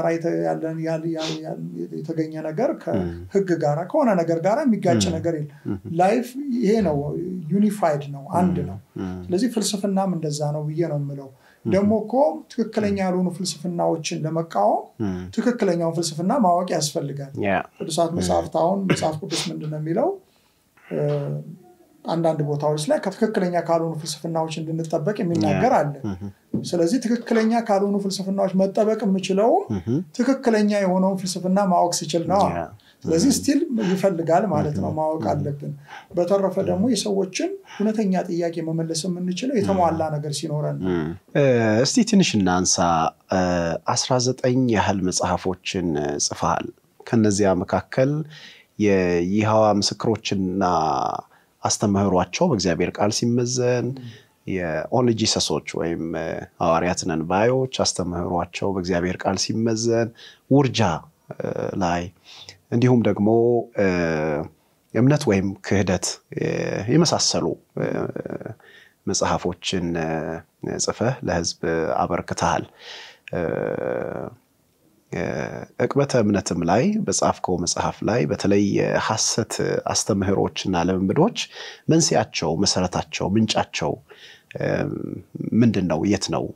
B: የተገኘ ነገር ከህግ ጋር ከሆነ ነገር ጋር የሚጋጭ ነገር የለም። ላይፍ ይሄ ነው፣ ዩኒፋይድ ነው፣ አንድ ነው። ስለዚህ ፍልስፍናም እንደዛ ነው ብዬ ነው የምለው። ደግሞ እኮ ትክክለኛ ያልሆኑ ፍልስፍናዎችን ለመቃወም ትክክለኛውን ፍልስፍና ማወቅ ያስፈልጋል። ቅዱሳት መጽሐፍት አሁን መጽሐፍ ቅዱስ ምንድን ነው የሚለው አንዳንድ ቦታዎች ላይ ከትክክለኛ ካልሆኑ ፍልስፍናዎች እንድንጠበቅ የሚናገር አለ። ስለዚህ ትክክለኛ ካልሆኑ ፍልስፍናዎች መጠበቅ የምችለውም ትክክለኛ የሆነውን ፍልስፍና ማወቅ ስችል ነው። ስለዚህ ስቲል ይፈልጋል ማለት ነው፣ ማወቅ አለብን። በተረፈ ደግሞ የሰዎችን እውነተኛ ጥያቄ መመለስ የምንችለው የተሟላ ነገር ሲኖረን ነው።
A: እስቲ ትንሽ እናንሳ። አስራ ዘጠኝ ያህል መጽሐፎችን ጽፈሃል። ከነዚያ መካከል የይሖዋ ምስክሮችና አስተምህሯቸው በእግዚአብሔር ቃል ሲመዘን የኦንሊ ጂሰሶች ወይም ሐዋርያት ነን ባዮች አስተምህሯቸው በእግዚአብሔር ቃል ሲመዘን ውርጃ ላይ እንዲሁም ደግሞ እምነት ወይም ክህደት የመሳሰሉ መጽሐፎችን ጽፈህ ለሕዝብ አበርክተሃል። ዕቅበተ እምነትም ላይ በጻፍከው መጽሐፍ ላይ በተለይ የሐሰት አስተምህሮችና ልምምዶች መንስኤያቸው፣ መሰረታቸው፣ ምንጫቸው ምንድን ነው? የት ነው?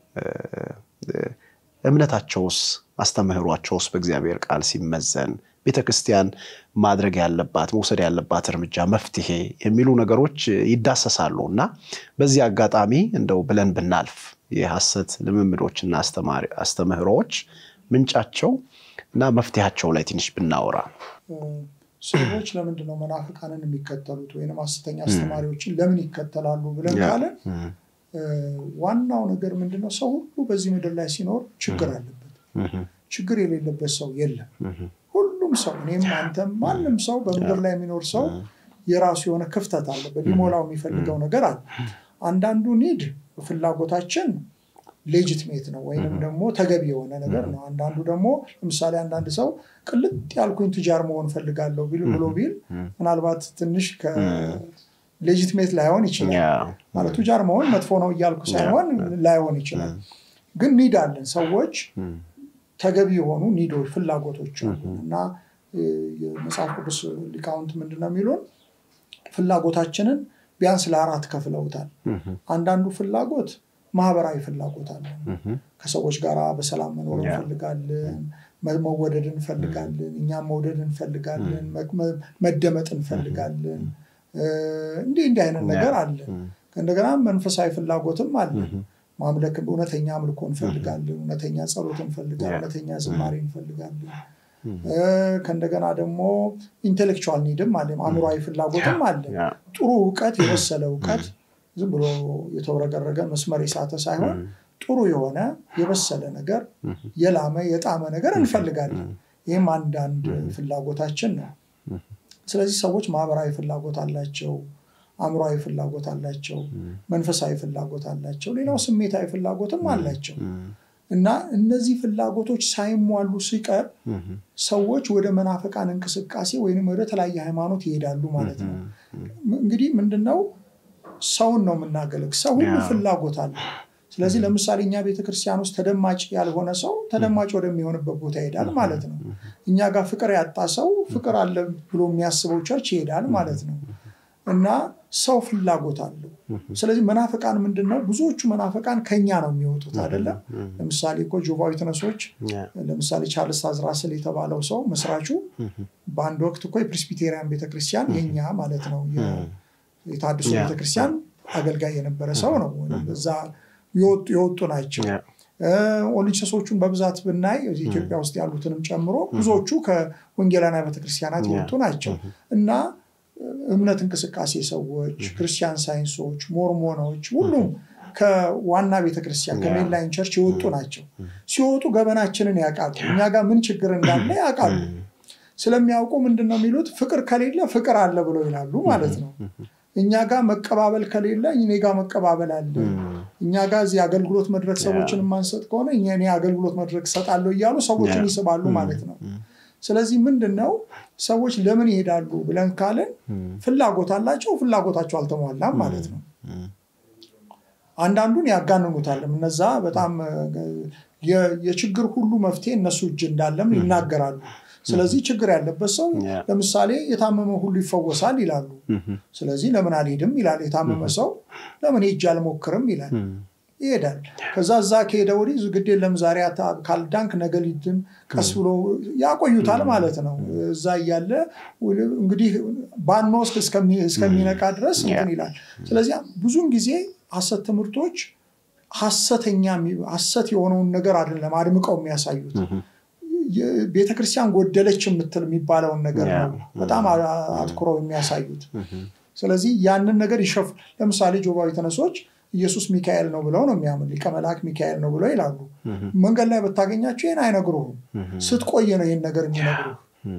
A: እምነታቸውስ አስተምህሯቸውስ በእግዚአብሔር ቃል ሲመዘን ቤተ ክርስቲያን ማድረግ ያለባት መውሰድ ያለባት እርምጃ መፍትሄ የሚሉ ነገሮች ይዳሰሳሉ እና በዚህ አጋጣሚ እንደው ብለን ብናልፍ የሐሰት ልምምዶችና አስተምህሮዎች ምንጫቸው እና መፍትሄያቸው ላይ ትንሽ ብናወራ።
B: ሰዎች ለምንድን ነው መናፍቃንን የሚከተሉት ወይም ሐሰተኛ አስተማሪዎችን ለምን ይከተላሉ ብለን ካለን ዋናው ነገር ምንድነው? ሰው ሁሉ በዚህ ምድር ላይ ሲኖር ችግር አለበት። ችግር የሌለበት ሰው የለም። ሁሉም ሰው እኔም፣ አንተም፣ ማንም ሰው በምድር ላይ የሚኖር ሰው የራሱ የሆነ ክፍተት አለበት። ሊሞላው የሚፈልገው ነገር አለ። አንዳንዱ ኒድ ፍላጎታችን ሌጅትሜት ነው ወይንም ደግሞ ተገቢ የሆነ ነገር ነው። አንዳንዱ ደግሞ ለምሳሌ አንዳንድ ሰው ቅልጥ ያልኩኝ ቱጃር መሆን ፈልጋለሁ ብሎ ቢል ምናልባት ትንሽ ሌጂትሜት ላይሆን ይችላል። ማለት ቱጃር መሆን መጥፎ ነው እያልኩ ሳይሆን ላይሆን ይችላል። ግን ኒድ አለን ሰዎች ተገቢ የሆኑ ኒዶች፣ ፍላጎቶች አሉ እና የመጽሐፍ ቅዱስ ሊቃውንት ምንድን ነው የሚሉን ፍላጎታችንን ቢያንስ ለአራት ከፍለውታል። አንዳንዱ ፍላጎት ማህበራዊ ፍላጎት አለ። ከሰዎች ጋር በሰላም መኖር እንፈልጋለን፣ መወደድ እንፈልጋለን፣ እኛም መውደድ እንፈልጋለን፣ መደመጥ እንፈልጋለን። እንዲህ እንዲህ አይነት ነገር አለ። እንደገና መንፈሳዊ ፍላጎትም አለ። ማምለክ እውነተኛ አምልኮ እንፈልጋለን፣ እውነተኛ ጸሎት እንፈልጋለን፣ እውነተኛ ዝማሬ እንፈልጋለን። ከእንደገና ደግሞ ኢንቴሌክቹዋል ኒድም አለ፣ አእምሯዊ ፍላጎትም አለ። ጥሩ እውቀት፣ የበሰለ እውቀት ዝም ብሎ የተውረገረገ መስመር የሳተ ሳይሆን ጥሩ የሆነ የበሰለ ነገር የላመ የጣመ ነገር እንፈልጋለን። ይህም አንዳንድ ፍላጎታችን ነው። ስለዚህ ሰዎች ማህበራዊ ፍላጎት አላቸው፣ አእምሯዊ ፍላጎት አላቸው፣ መንፈሳዊ ፍላጎት አላቸው፣ ሌላው ስሜታዊ ፍላጎትም አላቸው እና እነዚህ ፍላጎቶች ሳይሟሉ ሲቀር ሰዎች ወደ መናፈቃን እንቅስቃሴ ወይም ወደ ተለያየ ሃይማኖት ይሄዳሉ ማለት ነው። እንግዲህ ምንድነው ሰውን ነው የምናገለግ ሰው ሁሉ ፍላጎት አለ። ስለዚህ ለምሳሌ እኛ ቤተክርስቲያን ውስጥ ተደማጭ ያልሆነ ሰው ተደማጭ ወደሚሆንበት ቦታ ይሄዳል ማለት ነው። እኛ ጋር ፍቅር ያጣ ሰው ፍቅር አለ ብሎ የሚያስበው ቸርች ይሄዳል ማለት ነው። እና ሰው ፍላጎት አለው። ስለዚህ መናፍቃን ምንድን ነው? ብዙዎቹ መናፍቃን ከኛ ነው የሚወጡት አይደለም። ለምሳሌ እኮ ጆቫ ዊትነሶች ለምሳሌ ቻርልስ ታዝራስል የተባለው ሰው መስራቹ በአንድ ወቅት እኮ የፕሬስቢቴሪያን ቤተክርስቲያን የኛ ማለት ነው የታድሶ ቤተክርስቲያን አገልጋይ የነበረ ሰው ነው። እዛ የወጡ ናቸው። ኦሊንቸሶቹን በብዛት ብናይ ኢትዮጵያ ውስጥ ያሉትንም ጨምሮ ብዙዎቹ ከወንጌላውያን ቤተክርስቲያናት የወጡ ናቸው እና እምነት እንቅስቃሴ ሰዎች፣ ክርስቲያን ሳይንሶች፣ ሞርሞኖች ሁሉም ከዋና ቤተክርስቲያን ከሜንላይን ቸርች የወጡ ናቸው። ሲወጡ ገበናችንን ያውቃሉ። እኛ ጋር ምን ችግር እንዳለ ያውቃሉ። ስለሚያውቁ ምንድን ነው የሚሉት? ፍቅር ከሌለ ፍቅር አለ ብለው ይላሉ ማለት ነው። እኛ ጋር መቀባበል ከሌለ እኔ ጋር መቀባበል አለ። እኛ ጋር እዚህ አገልግሎት መድረክ ሰዎችን የማንሰጥ ከሆነ እኔ አገልግሎት መድረክ እሰጣለሁ እያሉ ሰዎችን ይስባሉ ማለት ነው። ስለዚህ ምንድን ነው ሰዎች ለምን ይሄዳሉ ብለን ካለን ፍላጎት አላቸው፣ ፍላጎታቸው አልተሟላም ማለት ነው። አንዳንዱን ያጋንኑታል። እነዛ በጣም የችግር ሁሉ መፍትሄ እነሱ እጅ እንዳለም ይናገራሉ። ስለዚህ ችግር ያለበት ሰው ለምሳሌ የታመመ ሁሉ ይፈወሳል ይላሉ። ስለዚህ ለምን አልሄድም ይላል። የታመመ ሰው ለምን ሄጄ አልሞክርም ይላል። ይሄዳል። ከዛ እዛ ከሄደ ወዲህ ግድ የለም ዛሬ ካልዳንክ ነገ ሊድን ቀስ ብሎ ያቆዩታል ማለት ነው። እዛ እያለ እንግዲህ ባንወስድ እስከሚነቃ ድረስ እንትን ይላል። ስለዚህ ብዙን ጊዜ ሀሰት ትምህርቶች ሀሰተኛ ሀሰት የሆነውን ነገር አይደለም አድምቀው የሚያሳዩት ቤተክርስቲያን ጎደለች የምትል የሚባለውን ነገር ነው በጣም አትኩረው የሚያሳዩት። ስለዚህ ያንን ነገር ይሸፍ ለምሳሌ ጆባዊ ተነሶች ኢየሱስ ሚካኤል ነው ብለው ነው የሚያምን ሊቀ መልአክ ሚካኤል ነው ብለው ይላሉ። መንገድ ላይ ብታገኛቸው ይህን አይነግሩህም። ስትቆይ ነው ይህን ነገር የሚነግሩህ።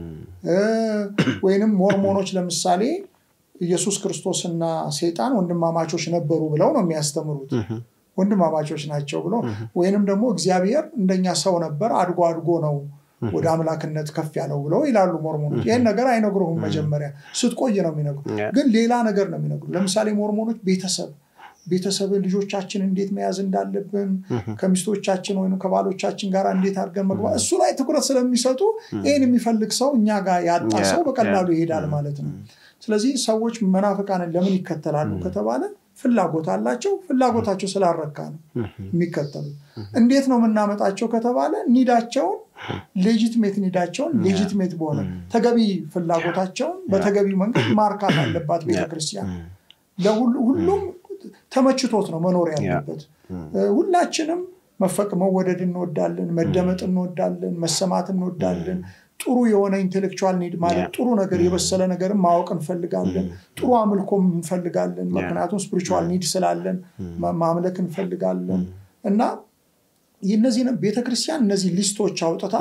B: ወይንም ሞርሞኖች ለምሳሌ ኢየሱስ ክርስቶስና ሴጣን ወንድማማቾች ነበሩ ብለው ነው የሚያስተምሩት። ወንድማማቾች ናቸው ብሎ ወይንም ደግሞ እግዚአብሔር እንደኛ ሰው ነበር አድጎ አድጎ ነው ወደ አምላክነት ከፍ ያለው ብለው ይላሉ ሞርሞኖች። ይህን ነገር አይነግሩህም። መጀመሪያ ስትቆይ ነው የሚነግሩ፣ ግን ሌላ ነገር ነው የሚነግሩ። ለምሳሌ ሞርሞኖች ቤተሰብ ቤተሰብን ልጆቻችን እንዴት መያዝ እንዳለብን ከሚስቶቻችን ወይም ከባሎቻችን ጋር እንዴት አድርገን መግባት እሱ ላይ ትኩረት ስለሚሰጡ ይህን የሚፈልግ ሰው እኛ ጋር ያጣ ሰው በቀላሉ ይሄዳል ማለት ነው። ስለዚህ ሰዎች መናፍቃንን ለምን ይከተላሉ ከተባለ ፍላጎት አላቸው። ፍላጎታቸው ስላረካ ነው የሚከተሉት። እንዴት ነው የምናመጣቸው ከተባለ ኒዳቸውን ሌጂትሜት ኒዳቸውን ሌጂትሜት በሆነ ተገቢ ፍላጎታቸውን በተገቢ መንገድ ማርካት አለባት ቤተክርስቲያን። ለሁሉም ተመችቶት ነው መኖር ያለበት። ሁላችንም መፈቅ መወደድ እንወዳለን፣ መደመጥ እንወዳለን፣ መሰማት እንወዳለን። ጥሩ የሆነ ኢንቴሌክቹዋል ኒድ ማለት ጥሩ ነገር የበሰለ ነገርን ማወቅ እንፈልጋለን። ጥሩ አምልኮም እንፈልጋለን። ምክንያቱም ስፒሪቹዋል ኒድ ስላለን ማምለክ እንፈልጋለን እና እነዚህ ቤተክርስቲያን እነዚህ ሊስቶች አውጥታ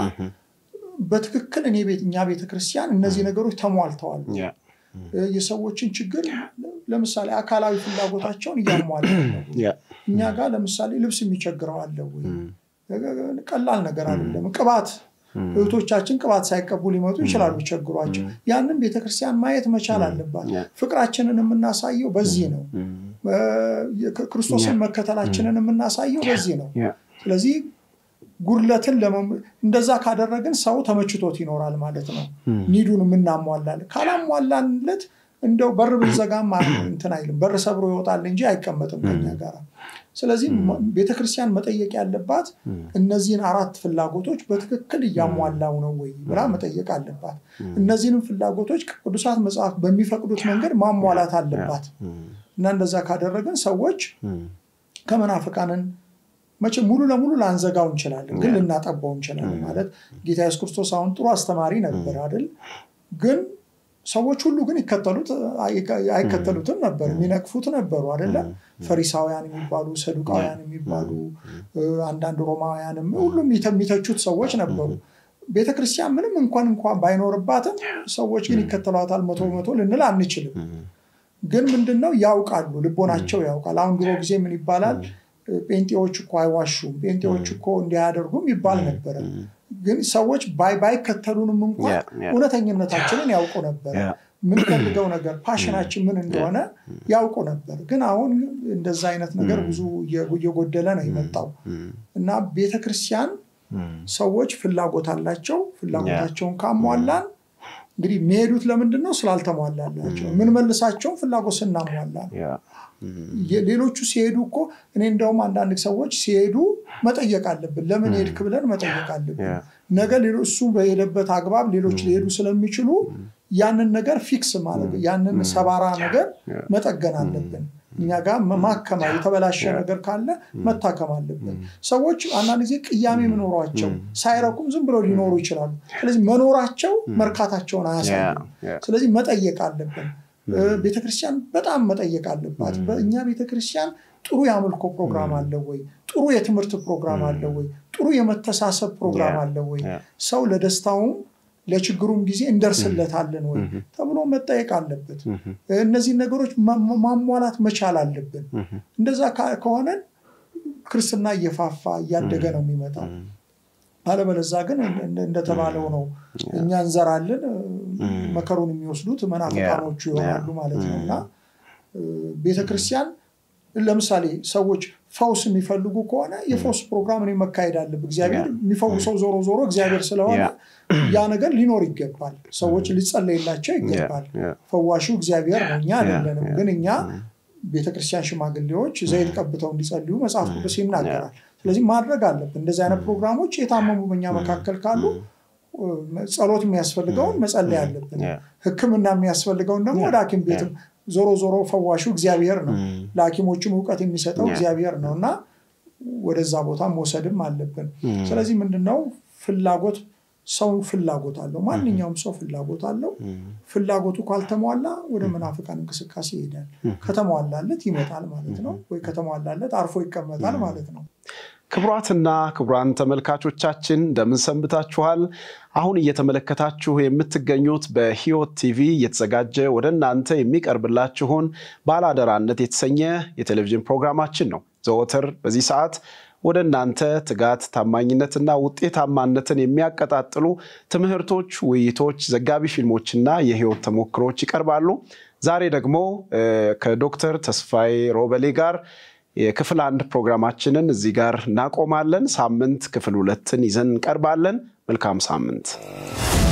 B: በትክክል እኔ እኛ ቤተክርስቲያን እነዚህ ነገሮች ተሟልተዋል። የሰዎችን ችግር ለምሳሌ አካላዊ ፍላጎታቸውን እያሟለ እኛ ጋር ለምሳሌ ልብስ የሚቸግረው አለ ወይ? ቀላል ነገር አይደለም። ቅባት እህቶቻችን ቅባት ሳይቀቡ ሊመጡ ይችላሉ ቸግሯቸው። ያንን ቤተክርስቲያን ማየት መቻል አለባት። ፍቅራችንን የምናሳየው በዚህ ነው። ክርስቶስን መከተላችንን የምናሳየው በዚህ ነው። ስለዚህ ጉድለትን እንደዛ ካደረግን ሰው ተመችቶት ይኖራል ማለት ነው። ኒዱን የምናሟላለን ካላሟላንለት እንደው በር ብንዘጋም እንትን አይልም። በር ሰብሮ ይወጣል እንጂ አይቀመጥም ከኛ ጋር። ስለዚህ ቤተክርስቲያን መጠየቅ ያለባት እነዚህን አራት ፍላጎቶች በትክክል እያሟላው ነው ወይ ብላ መጠየቅ አለባት። እነዚህንም ፍላጎቶች ቅዱሳት መጽሐፍ በሚፈቅዱት መንገድ ማሟላት አለባት እና እንደዛ ካደረግን ሰዎች ከመናፍቃንን መቼ ሙሉ ለሙሉ ላንዘጋው እንችላለን፣ ግን ልናጠባው እንችላለን። ማለት ጌታ ኢየሱስ ክርስቶስ አሁን ጥሩ አስተማሪ ነበር አይደል? ግን ሰዎች ሁሉ ግን ይከተሉት አይከተሉትም ነበር፣ የሚነቅፉት ነበሩ አይደለም። ፈሪሳውያን የሚባሉ ሰዱቃውያን የሚባሉ አንዳንድ ሮማውያንም ሁሉም የሚተቹት ሰዎች ነበሩ። ቤተክርስቲያን ምንም እንኳን እንኳን ባይኖርባትም ሰዎች ግን ይከተሏታል መቶ በመቶ ልንል አንችልም። ግን ምንድነው ያውቃሉ፣ ልቦናቸው ያውቃል። አሁን ድሮ ጊዜ ምን ይባላል? ጴንጤዎች እኮ አይዋሹም፣ ጴንጤዎች እኮ እንዲያደርጉም ይባል ነበረ። ግን ሰዎች ባይከተሉንም እንኳን እውነተኝነታችንን ያውቁ ነበረ። የምንፈልገው ነገር ፓሽናችን ምን እንደሆነ ያውቁ ነበር። ግን አሁን እንደዛ አይነት ነገር ብዙ እየጎደለ ነው የመጣው እና ቤተክርስቲያን ሰዎች ፍላጎት አላቸው። ፍላጎታቸውን ካሟላን እንግዲህ የሚሄዱት ለምንድን ነው? ስላልተሟላላቸው። የምንመልሳቸውን ፍላጎት ስናሟላ ሌሎቹ ሲሄዱ እኮ እኔ እንደውም አንዳንድ ሰዎች ሲሄዱ መጠየቅ አለብን። ለምን ሄድክ ብለን መጠየቅ አለብን። ነገ እሱ በሄደበት አግባብ ሌሎች ሊሄዱ ስለሚችሉ ያንን ነገር ፊክስ ማለት ያንን ሰባራ ነገር መጠገን አለብን። እኛ ጋር ማከማ የተበላሸ ነገር ካለ መታከም አለብን። ሰዎች አንዳንድ ጊዜ ቅያሜ መኖሯቸው ሳይረኩም ዝም ብለው ሊኖሩ ይችላሉ። ስለዚህ መኖራቸው መርካታቸውን አያሳዩም። ስለዚህ መጠየቅ አለብን። ቤተክርስቲያን በጣም መጠየቅ አለባት። በእኛ ቤተክርስቲያን ጥሩ የአምልኮ ፕሮግራም አለ ወይ? ጥሩ የትምህርት ፕሮግራም አለ ወይ? ጥሩ የመተሳሰብ ፕሮግራም አለ ወይ? ሰው ለደስታውም ለችግሩም ጊዜ እንደርስለታለን ወይ ተብሎ መጠየቅ አለበት። እነዚህ ነገሮች ማሟላት መቻል አለብን። እንደዛ ከሆነ ክርስትና እየፋፋ እያደገ ነው የሚመጣው። አለበለዛ ግን እንደተባለው ነው እኛ እንዘራለን፣ መከሩን የሚወስዱት መናፍቃኖቹ ይሆናሉ ማለት ነው እና ቤተክርስቲያን ለምሳሌ ሰዎች ፈውስ የሚፈልጉ ከሆነ የፈውስ ፕሮግራም እኔ መካሄድ አለብ እግዚአብሔር የሚፈውሰው ዞሮ ዞሮ እግዚአብሔር ስለሆነ ያ ነገር ሊኖር ይገባል። ሰዎች ሊጸለይላቸው ይገባል። ፈዋሹ እግዚአብሔር ነው፣ እኛ አይደለንም። ግን እኛ ቤተክርስቲያን ሽማግሌዎች ዘይት ቀብተው እንዲጸልዩ መጽሐፍ ቅዱስ ይናገራል። ስለዚህ ማድረግ አለብን። እንደዚህ አይነት ፕሮግራሞች የታመሙ በኛ መካከል ካሉ ጸሎት የሚያስፈልገውን መጸለይ አለብን። ሕክምና የሚያስፈልገውን ደግሞ ወደ ሐኪም ቤትም ዞሮ ዞሮ ፈዋሹ እግዚአብሔር ነው። ለሐኪሞችም እውቀት የሚሰጠው እግዚአብሔር ነው እና ወደዛ ቦታ መውሰድም አለብን። ስለዚህ ምንድነው ፍላጎት ሰው ፍላጎት አለው። ማንኛውም ሰው ፍላጎት አለው። ፍላጎቱ ካልተሟላ ወደ መናፍቃን እንቅስቃሴ ይሄዳል። ከተሟላለት ይመጣል ማለት ነው፣ ወይ ከተሟላለት አርፎ ይቀመጣል ማለት ነው።
A: ክቡራትና ክቡራን ተመልካቾቻችን እንደምን ሰንብታችኋል? አሁን እየተመለከታችሁ የምትገኙት በሕይወት ቲቪ እየተዘጋጀ ወደ እናንተ የሚቀርብላችሁን ባለአደራነት የተሰኘ የቴሌቪዥን ፕሮግራማችን ነው። ዘወትር በዚህ ሰዓት ወደ እናንተ ትጋት፣ ታማኝነትና ውጤታማነትን የሚያቀጣጥሉ ትምህርቶች፣ ውይይቶች፣ ዘጋቢ ፊልሞችና የሕይወት ተሞክሮች ይቀርባሉ። ዛሬ ደግሞ ከዶክተር ተስፋዬ ሮበሌ ጋር የክፍል አንድ ፕሮግራማችንን እዚህ ጋር እናቆማለን። ሳምንት ክፍል ሁለትን ይዘን እንቀርባለን። መልካም ሳምንት